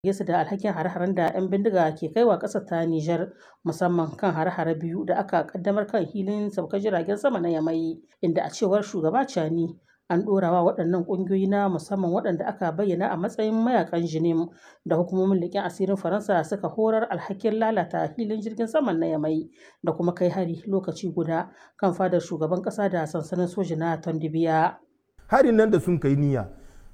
su da alhakin hare-haren da 'yan bindiga ke kaiwa ƙasar ta Nijar musamman kan hare-hare biyu da aka kaddamar kan hilin saukar jiragen sama na Yamai inda a cewar shugaba Chani an ɗorawa waɗannan ƙungiyoyi na musamman waɗanda aka bayyana a matsayin mayakan jinim da hukumomin leƙen asirin Faransa suka horar alhakin lalata hilin jirgin saman na Yamai da kuma kai hari lokaci guda kan fadar shugaban ƙasa da sansanin soji na Tondibiya. Harin nan da sun kai niyya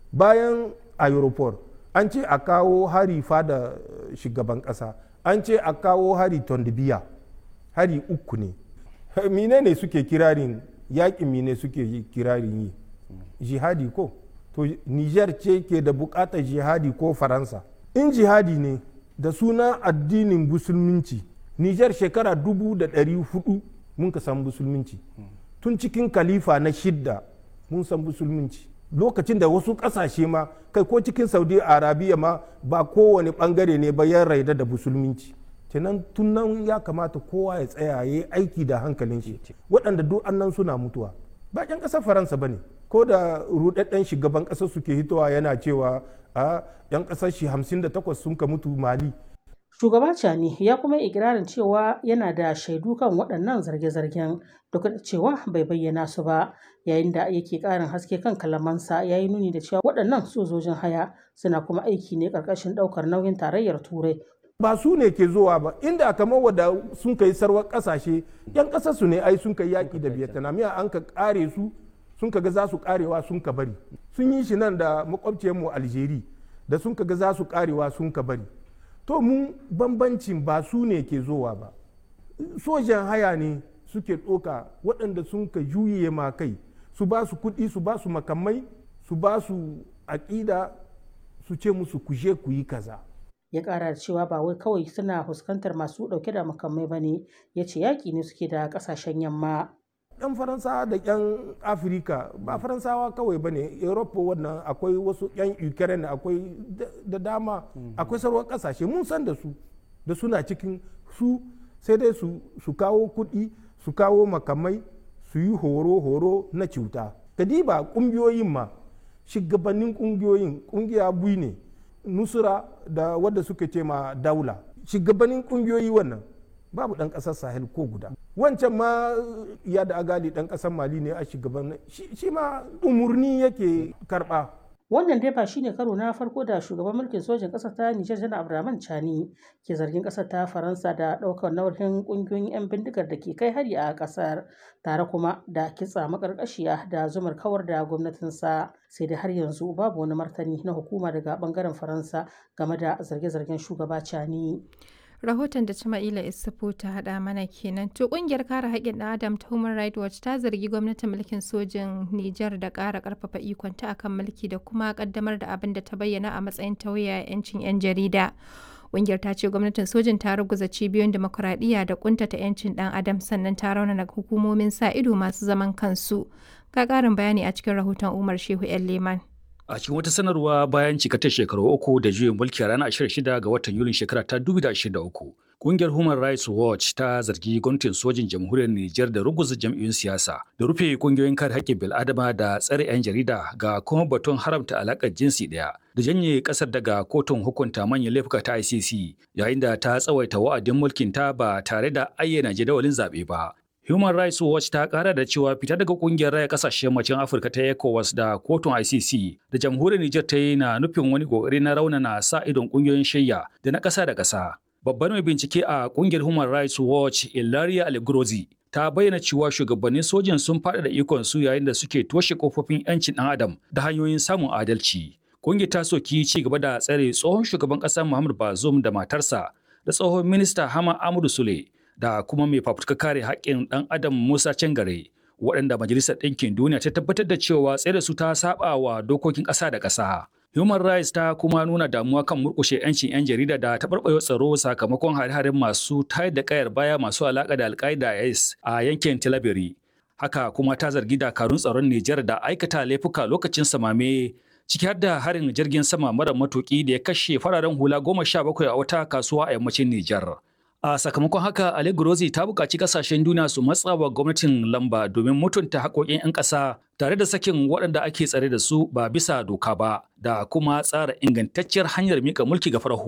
bayan aeroport an ce a kawo hari fada shugaban kasa an ce a kawo hari tondibiya hari uku ne mine ne suke kirarin yakin mine suke kirarin yi jihadi ko to niger ce ke da bukatar jihadi ko faransa in jihadi ne da suna addinin musulminci niger shekara dubu da ɗari hudu mun ka san musulminci tun cikin kalifa na shidda mun san musulminci lokacin da wasu kasashe ma kai ko cikin saudi arabiya ma ba kowane bangare ne ba ya raida da musulminci kenan tun nan ya kamata kowa ya tsaya ya yi aiki da hankalin shi waɗanda duk annan suna mutuwa ba ƴan ƙasar faransa ba ne ko da rudadden shugaban ƙasar suke hitowa yana cewa a ƴan ƙasar shi 58 sun ka mutu mali Shugaba Chani ya kuma ikirarin cewa yana da shaidu kan waɗannan zarge-zargen duk da cewa bai bayyana su ba yayin da yake ƙarin haske kan kalamansa ya yi nuni da cewa waɗannan sojojin haya suna kuma aiki ne ƙarƙashin ɗaukar nauyin tarayyar turai ba su ne ke zuwa ba inda kamar wadda sun kai sarwar ƙasashe yan ƙasar su ne ai sun kai yaƙi da vietnam ya an ka ƙare su sun ka ga za su ƙarewa sun ka bari sun yi shi nan da makwabciyarmu algeria da sun ka ga za su ƙarewa sun ka bari to mu bambancin ba su ne ke zowa ba sojan haya ne suke ɗoka waɗanda sun ka juye ma kai su ba su kuɗi su ba su makamai su ba su aƙida su ce musu kuje ku yi kaza ya ƙara da cewa ba wai kawai suna fuskantar masu ɗauke da makamai ba ne ya ce yaƙi ne suke da ƙasashen yamma yan faransawa da yan afirka ba faransawa kawai ba ne europa wannan akwai wasu yan ukraine akwai da dama akwai sarwar kasashe mun san da su da suna cikin su sai dai su kawo kuɗi su kawo makamai su yi horo-horo na cuta kadiba ƙungiyoyin ma shugabannin ƙungiyoyin ƙungiya bui ne nusura da wadda suka ce ma daula shugabannin ƙungiyoyi wannan babu ɗan ƙasar sahel ko guda wancan ma ya da agali ɗan ƙasar mali ne a shugaban shi ma umurni yake karɓa wannan dai ba shine karo na farko da shugaban mulkin sojin ƙasar ta Nijar Janar Abdurrahman Chani ke zargin ƙasar ta Faransa da ɗaukar nauyin ƙungiyoyin 'yan bindigar da ke kai hari a ƙasar tare kuma da kitsa makarƙashiya da zumar kawar da gwamnatinsa sai dai har yanzu babu wani martani na hukuma daga ɓangaren Faransa game da zarge-zargen shugaba Chani. rahoton da Jama'ila Isufu ta haɗa mana kenan. To ƙungiyar kare haƙƙin ɗan Adam ta Human Rights Watch ta zargi gwamnatin mulkin sojin Nijar da ƙara ƙarfafa ikonta akan mulki da kuma ƙaddamar da abin da ta bayyana a matsayin tauye 'yancin 'yan jarida. Ƙungiyar ta ce gwamnatin sojin ta ruguza cibiyoyin demokuraɗiyya da ƙuntata 'yancin ɗan Adam sannan ta raunana hukumomin sa ido masu zaman kansu. Ga ƙarin bayani a cikin rahoton Umar Shehu 'yan Leman. A cikin wata sanarwa bayan cikatar shekaru uku da juyin mulki a ranar 26 ga watan Yulin shekara ta 2023, Kungiyar Human Rights Watch ta zargi gwamnatin sojin jamhuriyar Nijar da ruguza jam'iyyun siyasa, da rufe kungiyoyin kare haƙƙin bil'adama da tsare 'yan jarida ga kuma batun haramta alaƙar jinsi ɗaya, da janye ƙasar daga kotun hukunta manyan laifuka ta ICC, yayin da ta tsawaita wa'adin mulkin ta ba tare da ayyana jadawalin zaɓe ba. Human Rights Watch ta kara da cewa fita daga kungiyar raya kasashen yammacin Afirka ta ECOWAS da kotun ICC da jamhuriyar Nijar ta yi na nufin wani kokari na raunana sa idon kungiyoyin shayya da na ƙasa da ƙasa. Babbar mai bincike a kungiyar Human Rights Watch Ilaria Algrozi ta bayyana cewa shugabannin sojin sun faɗaɗa ikon su yayin da suke toshe kofofin 'yancin ɗan adam da hanyoyin samun adalci. Kungiyar ta soki ci gaba da tsare tsohon shugaban ƙasar Muhammad Bazoum da matarsa da tsohon minista Hama Amadu Sule da kuma mai fafutuka kare haƙƙin ɗan adam Musa Cangare waɗanda Majalisar Ɗinkin Duniya ta tabbatar da cewa tsaye su ta saba wa dokokin ƙasa da ƙasa. Human Rights ta kuma nuna damuwa kan murƙushe 'yancin 'yan jarida da taɓarɓarewa tsaro sakamakon hare-haren masu tayar da ƙayar baya masu alaƙa da Al-Qaeda IS a yankin Tilaberi. Haka kuma ta zargi dakarun tsaron Nijar da aikata laifuka lokacin samame ciki har da harin jirgin sama mara matuƙi da ya kashe fararen hula goma sha bakwai a wata kasuwa a yammacin Nijar. A sakamakon haka, Ali Grozi ta buƙaci ƙasashen duniya su matsa wa gwamnatin lamba domin mutunta haƙoƙin 'yan ƙasa tare da sakin waɗanda ake tsare da su ba bisa doka ba da kuma tsara ingantacciyar hanyar miƙa mulki ga farar